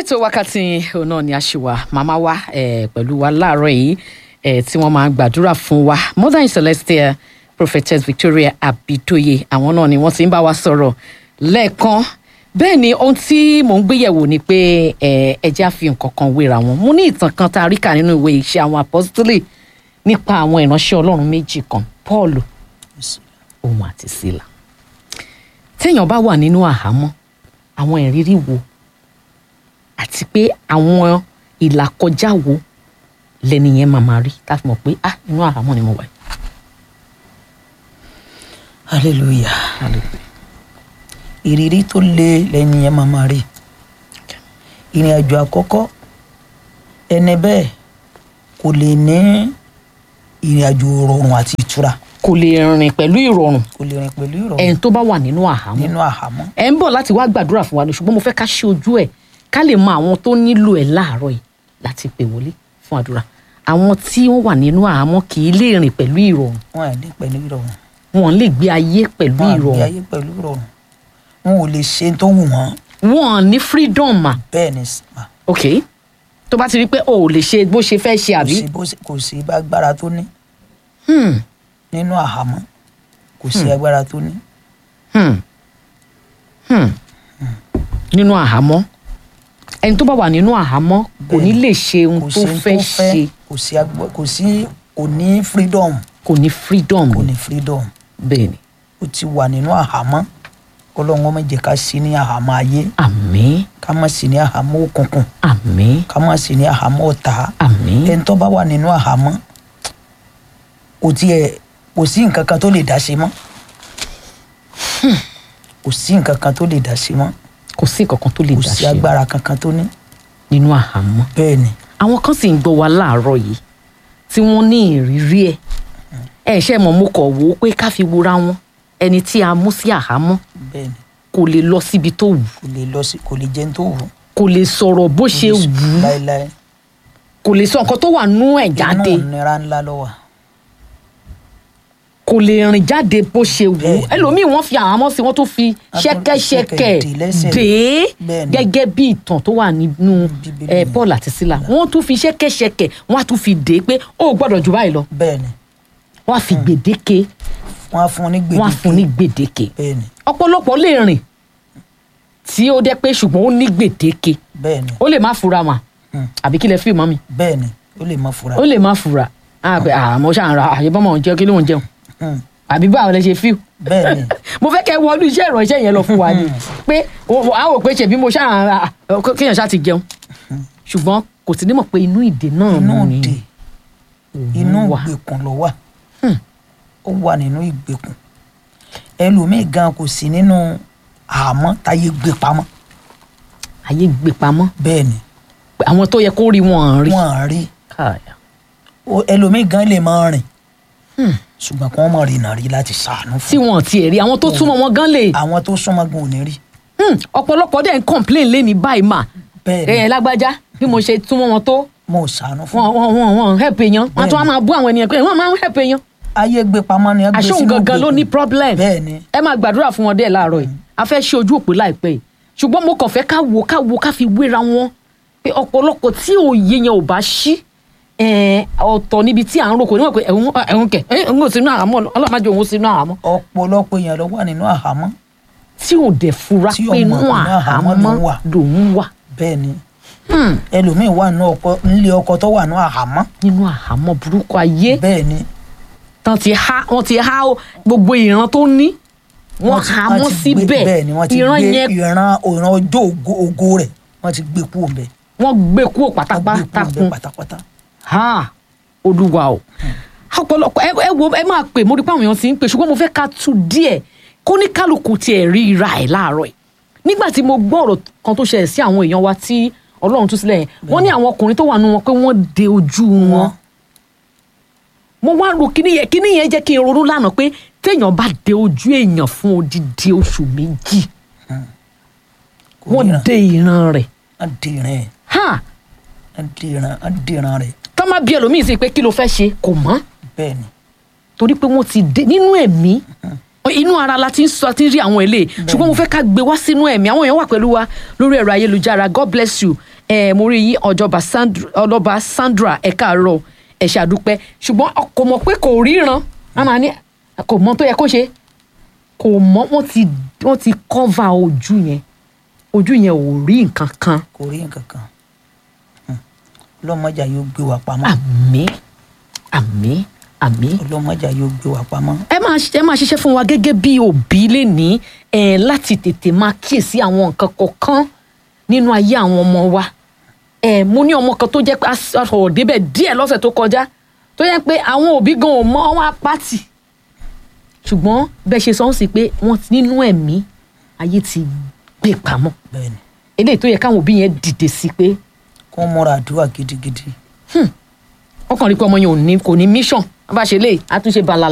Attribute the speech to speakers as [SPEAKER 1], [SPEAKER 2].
[SPEAKER 1] ètò wákàtí òun náà ni a ṣì wà màmá wa eh, pẹ̀lú wa láàárọ̀ yìí eh, tí wọ́n máa ń gbàdúrà fún wa mother in celestia prophetess victoria abidoye àwọn náà ni wọ́n ti ń bá wa sọ̀rọ̀ lẹ́ẹ̀kan bẹ́ẹ̀ ni ohun tí mò ń gbéyẹ̀wò ni pé eh, ẹja fi nǹkan kan wéra wọn mo ní ìtàn kan tá a rí kà nínú ìwé iṣẹ́ àwọn apostoli nípa àwọn ìránṣẹ́ ọlọ́run méjì kan paul òun àti sílà téèyàn bá wà nínú àhámọ́ àwọn ìrírí wo àti pé àwọn ìlàkọjá wo lẹni yẹn máa máa rí tá a fi mọ̀ pé ah inú àhámọ́ ni mo wà.
[SPEAKER 2] hallelujah ìrírí tó le lẹ́ni yẹn máa máa rí ìrìn àjò àkọ́kọ́ ẹni bẹ́ẹ̀ kò lè ní ìrìn àjò rọrùn àti ìtura
[SPEAKER 1] kò lè rìn pẹ̀lú ìrọ̀rùn
[SPEAKER 2] kò lè rìn pẹ̀lú ìrọ̀rùn
[SPEAKER 1] ẹni tó bá wà nínú àhámọ́
[SPEAKER 2] nínú àhámọ́
[SPEAKER 1] ẹ ń bọ̀ láti wá gbàdúrà fún wa ni ṣùgbọ́n mo fẹ́ ká ṣe ojú ẹ̀ ká lè mọ àwọn tó nílò ẹ̀ láàárọ̀ yìí láti pè wọlé fún àdúrà àwọn tí wọ́n wà nínú àhámọ́ kì í lè rìn pẹ̀lú ìrọ̀rùn
[SPEAKER 2] wọn à ní pẹ̀lú ìrọ̀rùn
[SPEAKER 1] wọn lè gbé ayé pẹ̀lú
[SPEAKER 2] wọn à ní
[SPEAKER 1] ìrọ̀rùn
[SPEAKER 2] ayé pẹ̀lú ìrọ̀rùn wọn ò lè ṣe tó wù wọ́n
[SPEAKER 1] wọn ní freedom mà
[SPEAKER 2] bẹ́ẹ̀ ni mà
[SPEAKER 1] ok tó bá ti rí pé o ò lè ṣe bó ṣe fẹ́ ṣe
[SPEAKER 2] kò
[SPEAKER 1] àbí
[SPEAKER 2] sí bó ṣe- kò sí bá agbára tó ní
[SPEAKER 1] Hmm,
[SPEAKER 2] nínú àhámọ́ kò sí agbára tó ní
[SPEAKER 1] hmm, hmm. nínú àhámọ́ ẹni tó bá wà nínú àhámọ́ kò ní lè ṣe ohun
[SPEAKER 2] kò
[SPEAKER 1] tó
[SPEAKER 2] sí ohun
[SPEAKER 1] fẹ́ ṣe
[SPEAKER 2] kò sí agbá- kò sí kò ní freedom
[SPEAKER 1] kò ní freedom
[SPEAKER 2] kò ní freedom
[SPEAKER 1] bẹ́ẹ̀ ni
[SPEAKER 2] ó ti wà nínú àhámọ́ kọlọ́run ọmọ jẹ́ ká sí ní àhámọ́ ayé
[SPEAKER 1] àmín
[SPEAKER 2] ká má sí ní àhámọ́ òkùnkùn
[SPEAKER 1] àmín
[SPEAKER 2] ká má sí ní àhámọ́ ọ̀tá
[SPEAKER 1] àmín
[SPEAKER 2] ẹni tó bá wà nínú àhámọ́ kò tiẹ̀ kò sí nǹkan kan tó lè dá ṣe mọ́ kò sí nǹkan kan tó lè dá ṣe mọ́
[SPEAKER 1] kò sí nǹkan kan tó lè
[SPEAKER 2] kò
[SPEAKER 1] dá
[SPEAKER 2] sí
[SPEAKER 1] ṣe
[SPEAKER 2] agbára kankan tó ní
[SPEAKER 1] nínú àhámọ́
[SPEAKER 2] bẹ́ẹ̀ ni
[SPEAKER 1] àwọn kan sì ń gbọ́ wa láàárọ̀ yìí tí wọ́n ní ìrírí ẹ̀ ẹ̀ ṣe mọ̀ mo kọ̀ wò ó pé ká fi wora wọn ẹni tí a mú sí àhámọ́
[SPEAKER 2] bẹ́ẹ̀ ni
[SPEAKER 1] kò lè lọ síbi tó wù
[SPEAKER 2] kò lè lọ sí kò lè jẹun tó wù
[SPEAKER 1] kò lè sọ̀rọ̀ bó ṣe wù ú
[SPEAKER 2] láéláé
[SPEAKER 1] kò lè sọ nǹkan tó wà nú ẹ̀ jáde
[SPEAKER 2] inú ìnira ńlá ló wà
[SPEAKER 1] kò lè rìn jáde bó ṣe wù ú
[SPEAKER 2] Bẹ́ẹ̀ni.
[SPEAKER 1] ẹlòmíì wọ́n fi àhámọ́ sí wọ́n tún fi
[SPEAKER 2] tún fi
[SPEAKER 1] ṣẹ́kẹ́ṣẹkẹ̀
[SPEAKER 2] ṣẹ̀kẹ̀ dè lẹ́sẹ̀.
[SPEAKER 1] dé
[SPEAKER 2] Bẹ́ẹ̀ni.
[SPEAKER 1] gẹ́gẹ́ bí ìtàn tó wà nínú
[SPEAKER 2] Bíbélì
[SPEAKER 1] eh,
[SPEAKER 2] ni.
[SPEAKER 1] Paul àti Sílà wọ́n tún fi ṣẹ́kẹ́ṣẹkẹ̀ wọ́n á tún fi dé pé ó ò gbọ́dọ̀ jù báyìí lọ
[SPEAKER 2] bẹ́ẹ̀ ni
[SPEAKER 1] wọ́n á fi gbèdéke
[SPEAKER 2] wọ́n á fún un ní gbèdéke
[SPEAKER 1] wọ́n á fún ní gbèdéke
[SPEAKER 2] bẹ́ẹ̀ ni
[SPEAKER 1] ọ̀pọ̀lọpọ̀ lè rìn tí ó dẹ́ pé ṣùgbọ́n ó ní gbèdéke
[SPEAKER 2] bẹ́ẹ̀ ni
[SPEAKER 1] ó lè má fura mà
[SPEAKER 2] Hmm.
[SPEAKER 1] àbí kí lẹ fi mọ́ mi
[SPEAKER 2] bẹ́ẹ̀ ni ó lè má fura
[SPEAKER 1] ó lè má fura àbẹ àmọ́ ṣáà ń ra àyẹ̀bọ́mọ̀ jẹ́ kí ló ń jẹun
[SPEAKER 2] Hmm.
[SPEAKER 1] àbí báwo lẹ ṣe fíw
[SPEAKER 2] bẹ́ẹ̀ ni
[SPEAKER 1] mo fẹ́ kẹ́ wọnú iṣẹ́ ìránṣẹ́ yẹn lọ fún wa ni pé o- o- a wò pé ṣèbí mo ṣáà ń ra kéèyàn ṣáà ti jẹun ṣùgbọ́n kò sí ní mọ̀ pé inú ìdè náà
[SPEAKER 2] inú
[SPEAKER 1] ni
[SPEAKER 2] òde
[SPEAKER 1] òun
[SPEAKER 2] inú
[SPEAKER 1] wà.
[SPEAKER 2] ìgbèkùn ló wà
[SPEAKER 1] Hmm.
[SPEAKER 2] ó wà nínú ìgbèkùn ẹlòmíì gan kò sí nínú àmọ́ táyé gbé pamọ́
[SPEAKER 1] ayé gbé pamọ́
[SPEAKER 2] bẹ́ẹ̀ ni
[SPEAKER 1] pé àwọn tó yẹ kó rí wọn rí.
[SPEAKER 2] wọ́n á rí
[SPEAKER 1] Káyà.
[SPEAKER 2] Ó- ẹlòmíì gan lè máa rìn ṣùgbọ́n kí wọ́n mọ̀ rìnà rí láti ṣàánú
[SPEAKER 1] tí
[SPEAKER 2] fún
[SPEAKER 1] wọn tiẹ̀ rí àwọn tó súnmọ́ wọn gan lè
[SPEAKER 2] àwọn tó súnmọ́ gan ò ní rí
[SPEAKER 1] Hmm, ọ̀pọ̀lọpọ̀ dẹ̀ ń complain lẹ́ni báyìí mà
[SPEAKER 2] bẹ́ẹ̀ ni
[SPEAKER 1] ẹ̀yẹ lágbájá bí mo ṣe túmọ̀ wọn tó
[SPEAKER 2] mo ò ṣàánú fún
[SPEAKER 1] wọn wọn wọn wọn help èèyàn wọn tún wá máa bú àwọn ènìyàn pé wọn máa ń help èèyàn
[SPEAKER 2] ayé gbé pamọ́ ni ẹ gbé
[SPEAKER 1] àṣọ
[SPEAKER 2] sínú
[SPEAKER 1] gangan ló
[SPEAKER 2] ìgbèkùn.
[SPEAKER 1] ní problem
[SPEAKER 2] bẹ́ẹ̀ ni
[SPEAKER 1] ẹ máa gbàdúrà fún wọn dẹ́ láàárọ̀ yìí a fẹ́ ṣe ojú òpó láìpẹ́ yìí ṣùgbọ́n mo kàn fẹ́ ká wo ká wo ká fi wéra wọn pé ọ̀pọ̀lọpọ̀ tí òye yẹn ò bá ṣí ẹ̀ẹ́n, ọ̀tọ̀ níbi tí à ń roko níwọ̀n pé ẹ̀hún ẹ̀hún kẹ̀ ẹ̀hún ò sínú àhámọ́ ọlọ́mọdé òun sínú àhámọ́
[SPEAKER 2] ọ̀pọ̀lọpọ̀ èèyàn ló wà nínú àhámọ́
[SPEAKER 1] tí ò dẹ̀ fura
[SPEAKER 2] Tí ò
[SPEAKER 1] pé inú
[SPEAKER 2] mọ̀ pé inú àhámọ́
[SPEAKER 1] àhámọ́
[SPEAKER 2] lòún wà.
[SPEAKER 1] lòún wà
[SPEAKER 2] bẹ́ẹ̀ ni
[SPEAKER 1] Hmm,
[SPEAKER 2] ẹlòmíì wà nínú ọkọ nílé ọkọ tó wà nínú àhámọ́
[SPEAKER 1] nínú àhámọ́ burúkú ayé
[SPEAKER 2] bẹ́ẹ̀ ni
[SPEAKER 1] tán ti há wọ́n ti há gbogbo ìran tó ní wọ́n
[SPEAKER 2] ti-
[SPEAKER 1] há
[SPEAKER 2] wọ́n
[SPEAKER 1] mọ́
[SPEAKER 2] ti gbé-
[SPEAKER 1] síbẹ̀
[SPEAKER 2] bẹ́ẹ̀ ni wọ́n ti
[SPEAKER 1] ìran
[SPEAKER 2] gbé
[SPEAKER 1] yẹn
[SPEAKER 2] ìran ìran ọjọ́ ògo ògo rẹ̀ wọ́n ti gbé kúrò ńbẹ̀
[SPEAKER 1] wọ́n gbé kúrò
[SPEAKER 2] wọ́n gbé
[SPEAKER 1] pátápátá
[SPEAKER 2] kúrò
[SPEAKER 1] kún
[SPEAKER 2] ńbẹ̀ pátápátá
[SPEAKER 1] ha olúwa o ọ̀pọ̀lọpọ̀ ẹ ẹ wo ẹ máa pè mo rí pé àwọn èèyàn ti ń pè ṣùgbọ́n mo fẹ́ ká tu díẹ̀ kó ní kálukú tiẹ̀ rí ra ẹ̀ láàárọ̀ ẹ̀ nígbà tí mo gbọ́ ọ̀rọ̀ kan tó ṣẹlẹ̀ sí àwọn èèyàn wa tí ọlọ́run tú sílẹ̀ yẹn wọ́n ní àwọn ọkùnrin tó wà nù wọn pé wọ́n de ojú wọn mo wá ro kíní yẹn kíní yẹn jẹ́ kí n ronú lánàá pé téèyàn bá de ojú èèyàn fún odidi oṣù méjì
[SPEAKER 2] kò
[SPEAKER 1] wọ́n
[SPEAKER 2] ríran
[SPEAKER 1] de ìran rẹ̀
[SPEAKER 2] wọ́n di ìran ẹ̀
[SPEAKER 1] ha
[SPEAKER 2] wọ́n di ìran wọ́n di ìran rẹ̀
[SPEAKER 1] tọ́ má bí ẹlòmíì sí pé kí ló fẹ́ ṣe kò mọ́
[SPEAKER 2] bẹ́ẹ̀ ni
[SPEAKER 1] torí pé wọ́n ti dé nínú ẹ̀mí inú ara la ti ń sọ ti ń rí àwọn eléyìí ṣùgbọ́n mo fẹ́ ká gbé wá sínú ẹ̀mí àwọn èèyàn wà pẹ̀lú wa lórí ẹ̀rọ ayélujára god bless you ẹ mo rí yín ọjọba Sandra ọlọba Sandra ẹ káàárọ̀ ẹ ṣàdúpẹ́ ṣùgbọ́n kò mọ̀ pé kò ríran a máa ní kò mọ̀ tó yẹ kó ṣe kò mọ̀ wọ́n ti wọ́n ti cover ojú yẹn ojú yẹn ò rí nǹkan kan
[SPEAKER 2] kò rí nǹkan kan Hmm. ọlọ́mọjà yóò gbé wa pamọ́
[SPEAKER 1] àmín àmín àmín
[SPEAKER 2] ọlọ́mọjà yóò gbé wa pamọ́
[SPEAKER 1] ẹ máa ẹ máa ṣiṣẹ́ fún wa gẹ́gẹ́ bí òbí lè ní ẹ láti tètè máa kíyèsí àwọn nǹkan kọ̀ọ̀kan nínú ayé àwọn ọmọ wa ẹ mo ní ọmọ kan tó jẹ́ pé a sọ̀rọ̀ débẹ̀ díẹ̀ lọ́sẹ̀ tó kọjá tó yẹ pé àwọn òbí gan ò mọ wọn apáàtì ṣùgbọ́n bẹ́ẹ̀ ṣe sọ ń sí pé wọ́n ti- nínú ẹ̀mí ayé ti gbé pamọ́
[SPEAKER 2] bẹ́ẹ̀ ni
[SPEAKER 1] eléyìí tó yẹ káwọn òbí yẹn dìde sí pé
[SPEAKER 2] kó múra àdúrà gidigidi
[SPEAKER 1] wọ́n kàn rí pé ọmọ yẹn ò ní kò ní mission bá ṣe lè àtúnṣe balala